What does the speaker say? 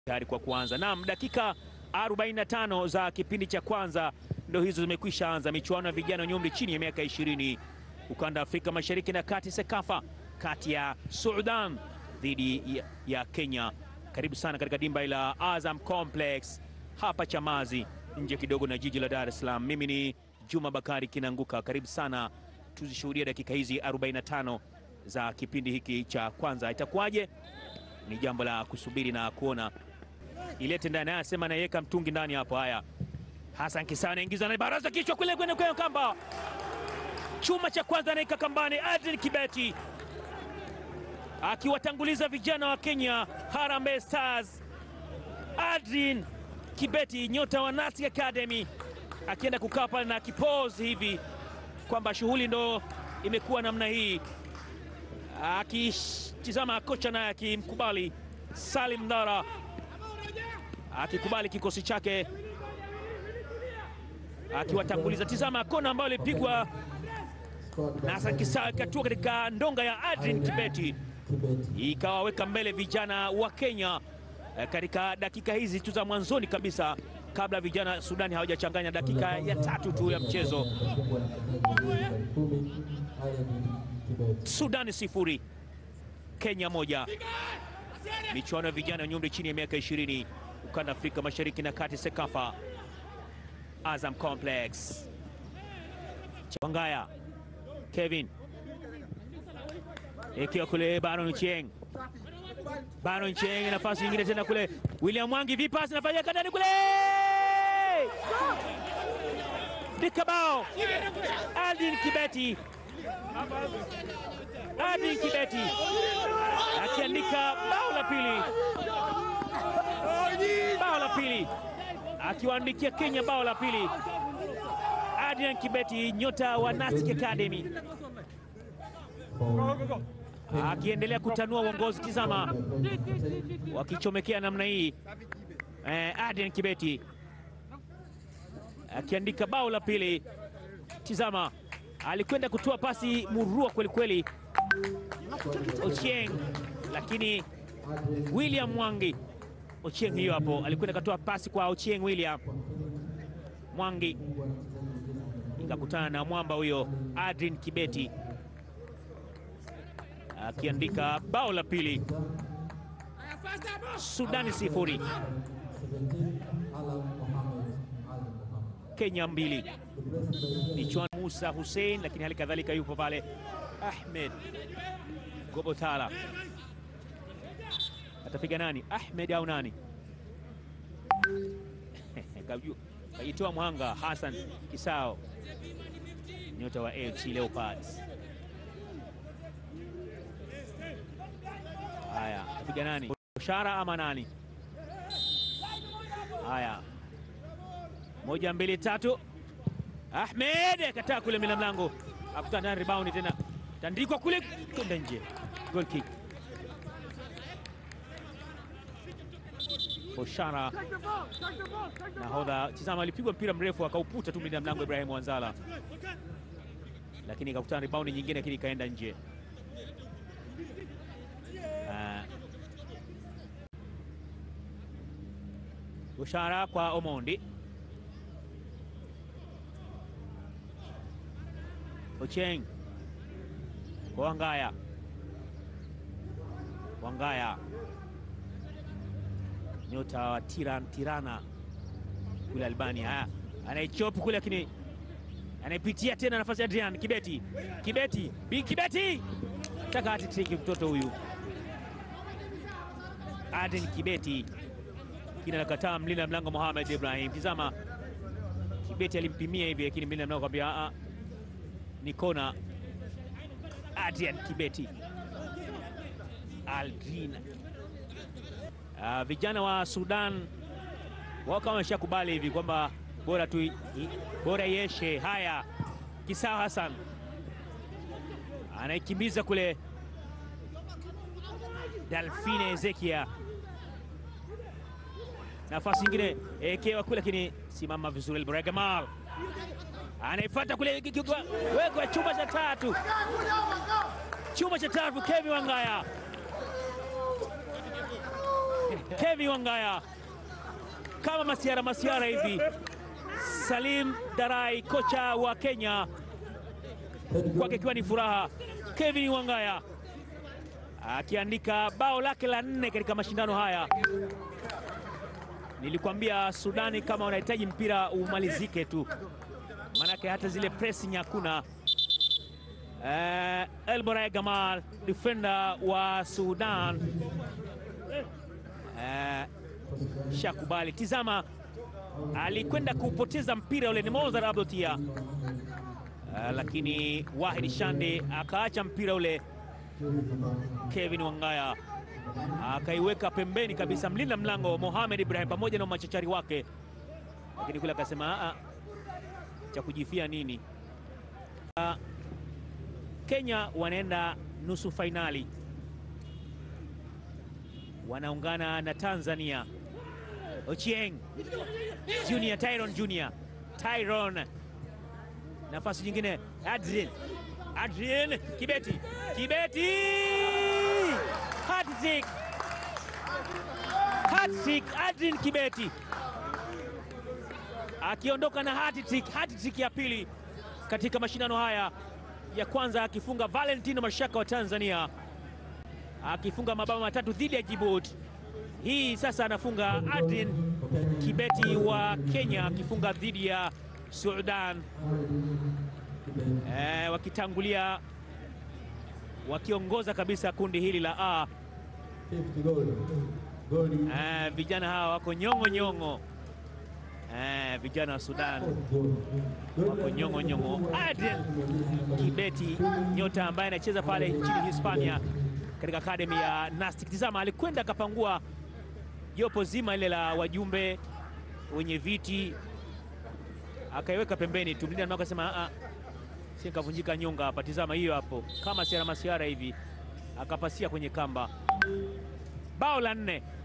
tayari kwa kuanza. Naam, dakika 45 za kipindi cha kwanza ndio hizo zimekwisha anza. Michuano ya vijana wenye umri chini ya miaka 20 ukanda Afrika Mashariki na Kati, SEKAFA, kati ya Sudan dhidi ya, ya Kenya. Karibu sana katika dimba la Azam Complex hapa Chamazi, nje kidogo na jiji la Dar es Salaam. Mimi ni Juma Bakari Kinanguka, karibu sana tuzishuhudia dakika hizi 45 za kipindi hiki cha kwanza. Itakuwaje? Ni jambo la kusubiri na kuona. Ilete ndani, anasema anaiweka mtungi ndani hapo. Haya, Hassan Kisa anaingiza na baraza kichwa kule kwenye kwenye kamba, chuma cha kwanza anaika kambani. Adrian Kibeti akiwatanguliza vijana wa Kenya Harambee Stars. Adrian Kibeti nyota wa Nasi Academy akienda kukaa pale na kipozi hivi kwamba shughuli ndo imekuwa namna hii, akitizama kocha naye akimkubali Salim Ndara akikubali kikosi chake akiwatanguliza. Tizama kona ambayo ilipigwa na Hassan Kisa ikatua katika ndonga ya Adrian Kibeti ikawaweka mbele vijana wa Kenya eh, katika dakika hizi tu za mwanzoni kabisa kabla vijana Sudani hawajachanganya dakika ya tatu tu ya mchezo. Sudani sifuri Kenya moja. Michuano ya vijana wenye umri chini ya miaka 20 ukanda Afrika Mashariki na Kati, SEKAFA, Azam Complex. Chawangaya Kevin ikiwa kule Baron Chieng, Baron Chieng, nafasi nyingine tena kule William Mwangi, vipasi nafanya kadani kule dikabao Adin Kibeti, Adin Kibeti akiandika bao la pili, bao la pili akiwaandikia Kenya bao la pili. Adrian Kibeti nyota wa Nasi Academy akiendelea kutanua uongozi. Tizama wakichomekea namna hii eh, Adrian Kibeti akiandika bao la pili. Tizama alikwenda kutoa pasi murua kwelikweli Ochieng, lakini William Mwangi Ochieng hiyo hapo alikwenda katoa pasi kwa Ochieng William Mwangi ikakutana na mwamba huyo Adrian Kibeti akiandika bao la pili. Sudani sifuri Kenya mbili. Michuano Musa Hussein, lakini hali kadhalika yupo pale Ahmed Gobotala. Atapiga nani? Ahmed au nani? Kajitoa mwanga Hassan Kisao, nyota wa AFC Leopards. Haya, atapiga nani? Shara ama nani? Haya, moja mbili tatu. Ahmed akataa kule mina mlango, akutana na rebound tena, tandikwa kule kwenda nje, goal kick. Oshara nahodha, tizama, alipigwa mpira mrefu akauputa tu mlinda mlango Ibrahim Wanzala, lakini ikakutana rebound nyingine, lakini ikaenda nje. Uh, Oshara kwa Omondi, Ocheng kwa Wangaya, Wangaya nyota wa Tiran, Tirana kule Albania. Haya, anaichopu kule, lakini anaipitia tena nafasi ya Adrian Kibeti, Kibeti Bi Kibeti taka atitriki mtoto huyu Adrian Kibeti, kina nakataa mlinda mlango Mohamed Ibrahim. Tizama, Kibeti alimpimia hivi, lakini mlinda mlango akamwambia a, ni kona. Adrian Kibeti Aldrin Uh, vijana wa Sudan wao kama wameshakubali hivi kwamba bora tu bora yeshe. Haya, Kisao Hassan anaikimbiza kule, Dalfine Ezekia, nafasi nyingine ekewa kule, lakini simama vizuri. Elbora Gamal anaifuata kule, wekwa chuma cha tatu, chuma cha tatu, Kevin Wangaya Kevin Wangaya kama masiara masiara hivi. Salim Darai, kocha wa Kenya, kwake ikiwa ni furaha. Kevin Wangaya akiandika bao lake la nne katika mashindano haya. Nilikwambia Sudani, kama wanahitaji mpira umalizike tu, manake hata zile pressing hakuna. Uh, Elboray Gamal defender wa Sudan uh, shakubali. Tizama, alikwenda kupoteza mpira ule, ni Mozar Abdotia uh, lakini Wahid Shande akaacha mpira ule. Kevin Wangaya akaiweka pembeni kabisa, mlinda mlango Mohamed Ibrahim pamoja na machachari wake, lakini kule akasema cha kujifia nini. Uh, Kenya wanaenda nusu fainali, wanaungana na Tanzania. Ochieng Junior, Tyron Junior, Tyron, nafasi nyingine, Adrien, Adrien Kibeti, Kibeti, hat-trick, hat-trick, Adrien Kibeti akiondoka na hat-trick, hat-trick ya pili katika mashindano haya ya kwanza akifunga Valentino Mashaka wa Tanzania akifunga mabao matatu dhidi ya Djibouti. Hii sasa anafunga Adrien Kibeti wa Kenya akifunga dhidi ya Sudan. E, wakitangulia wakiongoza kabisa kundi hili la A. E, vijana hawa wako nyongo nyongo. Eh, vijana wa Sudan wako nyongo nyongo. Adrien Kibeti nyota ambaye anacheza pale nchini Hispania katika akademi ya Nastic. Tizama, alikwenda akapangua jopo zima ile la wajumbe wenye viti akaiweka pembeni tu, mlinda akasema a si nikavunjika nyonga hapa. Tizama hiyo hapo, kama siara masiara hivi akapasia kwenye kamba. Bao la nne